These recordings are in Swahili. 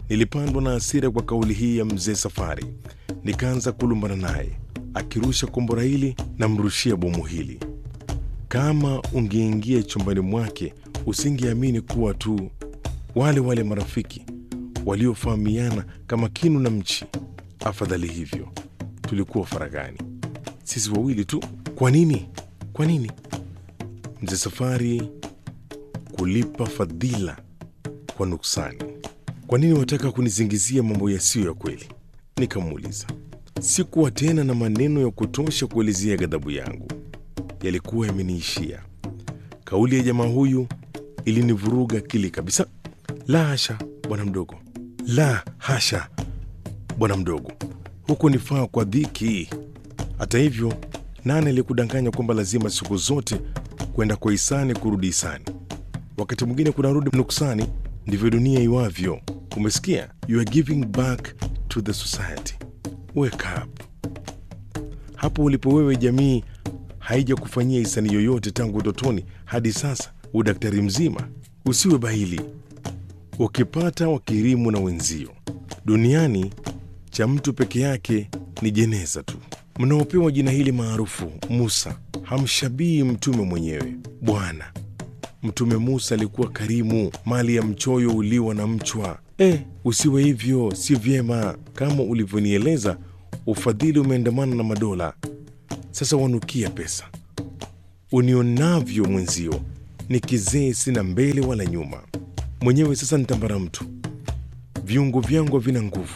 Nilipandwa na hasira kwa kauli hii ya mzee Safari, nikaanza kulumbana naye. Akirusha kombora hili na mrushia bomu hili. Kama ungeingia chumbani mwake usingeamini kuwa tu wale wale marafiki waliofahamiana kama kinu na mchi. Afadhali hivyo, tulikuwa faragani sisi wawili tu. Kwa nini? Kwa nini mzee Safari kulipa fadhila kwa nuksani? Kwa nini wataka kunizingizia mambo yasiyo ya kweli? Nikamuuliza. Sikuwa tena na maneno ya kutosha kuelezea ghadhabu yangu, yalikuwa yameniishia. Kauli ya jamaa huyu ilinivuruga akili kabisa. La hasha, bwana mdogo, la hasha, bwana mdogo, huku nifaa kwa dhiki. Hata hivyo, nani aliyekudanganya kwamba lazima siku zote kwenda kwa hisani kurudi hisani? Wakati mwingine kunarudi nuksani. Ndivyo dunia iwavyo. Umesikia? You are giving back to the society. Wake up. Hapo ulipo wewe, jamii haija kufanyia hisani yoyote tangu utotoni hadi sasa, udaktari mzima. Usiwe bahili, ukipata wakirimu na wenzio. Duniani cha mtu peke yake ni jeneza tu. Mnaopewa jina hili maarufu Musa hamshabii mtume mwenyewe. Bwana Mtume Musa alikuwa karimu, mali ya mchoyo uliwa na mchwa. E, usiwe hivyo, si vyema. Kama ulivyonieleza, ufadhili umeandamana na madola. Sasa wanukia pesa. Unionavyo mwenzio ni kizee, sina mbele wala nyuma. Mwenyewe sasa nitambara mtu, viungo vyangu havina nguvu.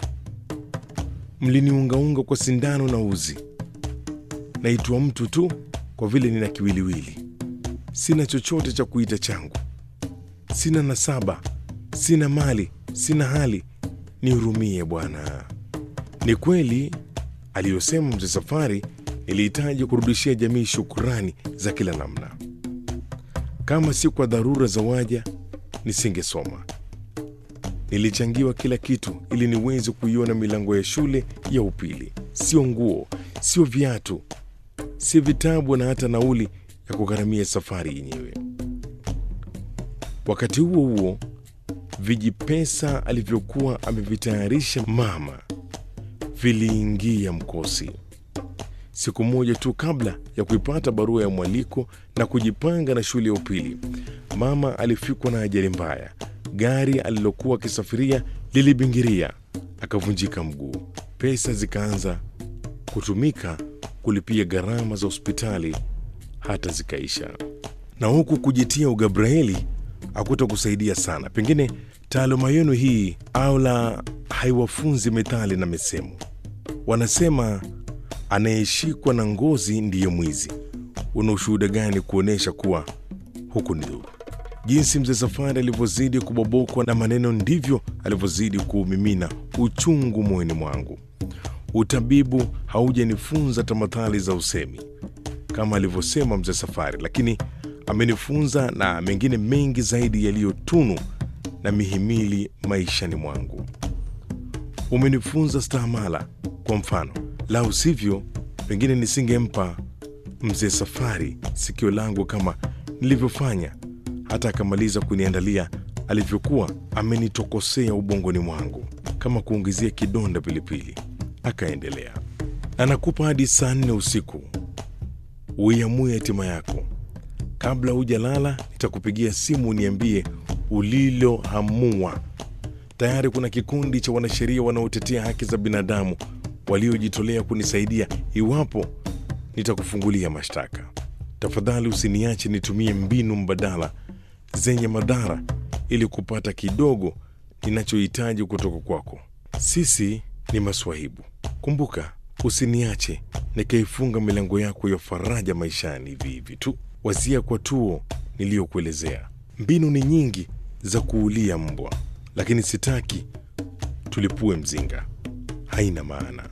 Mliniungaunga kwa sindano na uzi. Naitwa mtu tu kwa vile nina kiwiliwili. Sina chochote cha kuita changu, sina nasaba, sina mali, sina hali. Nihurumie Bwana. Ni kweli aliyosema mzee Safari, nilihitaji kurudishia jamii shukurani za kila namna. Kama si kwa dharura za waja, nisingesoma. Nilichangiwa kila kitu ili niweze kuiona milango ya shule ya upili, sio nguo, sio viatu, si vitabu na hata nauli ya kugharamia safari yenyewe. Wakati huo huo, vijipesa alivyokuwa amevitayarisha mama viliingia mkosi. Siku moja tu kabla ya kuipata barua ya mwaliko na kujipanga na shule ya upili, mama alifikwa na ajali mbaya. Gari alilokuwa akisafiria lilibingiria, akavunjika mguu. Pesa zikaanza kutumika kulipia gharama za hospitali hata zikaisha. Na huku kujitia ugabraeli hakuta kusaidia sana. Pengine taaluma yenu hii au la haiwafunzi methali na misemo. Wanasema anayeshikwa na ngozi ndiye mwizi. Una ushuhuda gani kuonyesha kuwa huku ni dhuru? Jinsi mzee Safari alivyozidi kubobokwa na maneno, ndivyo alivyozidi kuumimina uchungu moyoni mwangu. Utabibu haujanifunza tamathali za usemi kama alivyosema mzee Safari, lakini amenifunza na mengine mengi zaidi yaliyotunu na mihimili maishani mwangu. Umenifunza stahamala, kwa mfano, lau sivyo pengine nisingempa mzee Safari sikio langu kama nilivyofanya, hata akamaliza kuniandalia alivyokuwa amenitokosea ubongoni mwangu kama kuongezea kidonda pilipili. Akaendelea, anakupa hadi saa nne usiku uiamue hatima yako. Kabla hujalala, nitakupigia simu uniambie ulilohamua. Tayari kuna kikundi cha wanasheria wanaotetea haki za binadamu waliojitolea kunisaidia iwapo nitakufungulia mashtaka. Tafadhali usiniache nitumie mbinu mbadala zenye madhara ili kupata kidogo ninachohitaji kutoka kwako. Sisi ni maswahibu. Kumbuka, usiniache nikaifunga milango yako ya faraja maishani hivi hivi tu. Wazia kwa tuo niliyokuelezea. Mbinu ni nyingi za kuulia mbwa, lakini sitaki tulipue mzinga, haina maana.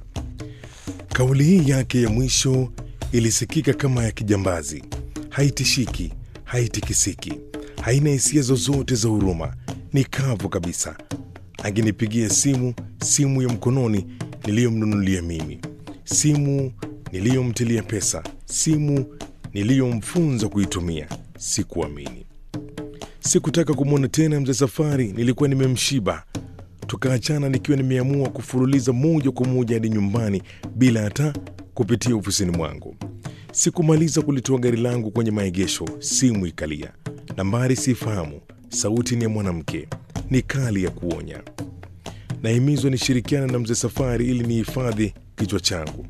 Kauli hii yake ya mwisho ilisikika kama ya kijambazi, haitishiki, haitikisiki, haina hisia zozote za huruma, ni kavu kabisa. Angenipigia simu, simu ya mkononi niliyomnunulia mimi, simu niliyomtilia pesa, simu niliyomfunza kuitumia. Sikuamini. Sikutaka kumwona tena mzee Safari, nilikuwa nimemshiba. Tukaachana nikiwa nimeamua kufululiza moja kwa moja hadi nyumbani bila hata kupitia ofisini mwangu. Sikumaliza kulitoa gari langu kwenye maegesho, simu ikalia. Nambari sifahamu, sauti ni ya mwanamke, ni kali ya kuonya. Nahimizwa nishirikiana na mzee Safari ili nihifadhi kichwa changu,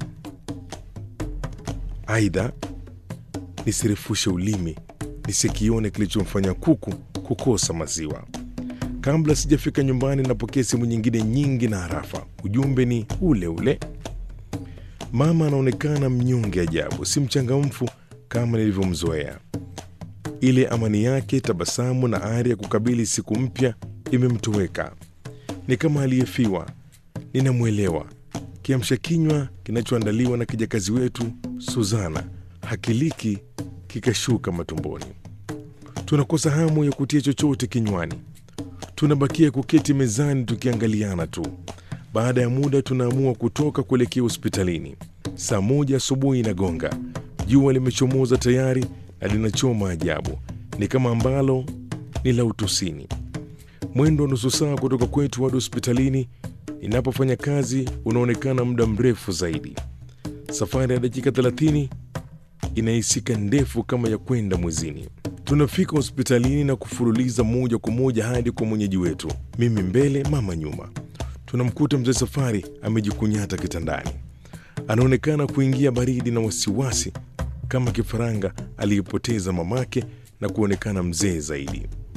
aidha nisirefushe ulimi nisikione kilichomfanya kuku kukosa maziwa. Kabla sijafika nyumbani, napokea simu nyingine nyingi na harafa. Ujumbe ni ule ule. Mama anaonekana mnyonge ajabu, si mchangamfu kama nilivyomzoea. Ile amani yake, tabasamu na ari ya kukabili siku mpya imemtoweka. Ni kama aliyefiwa. Ninamwelewa. Kiamsha kinywa kinachoandaliwa na kijakazi wetu Suzana hakiliki kikashuka matumboni. Tunakosa hamu ya kutia chochote kinywani, tunabakia kuketi mezani tukiangaliana tu. Baada ya muda, tunaamua kutoka kuelekea hospitalini. Saa moja asubuhi inagonga, jua limechomoza tayari na linachoma ajabu, ni kama ambalo ni la utosini. Mwendo wa nusu saa kutoka kwetu hadi hospitalini ninapofanya kazi unaonekana muda mrefu zaidi. Safari ya dakika 30 inahisika ndefu kama ya kwenda mwezini. Tunafika hospitalini na kufululiza moja kwa moja hadi kwa mwenyeji wetu, mimi mbele, mama nyuma. Tunamkuta mzee Safari amejikunyata kitandani, anaonekana kuingia baridi na wasiwasi kama kifaranga aliyepoteza mamake na kuonekana mzee zaidi.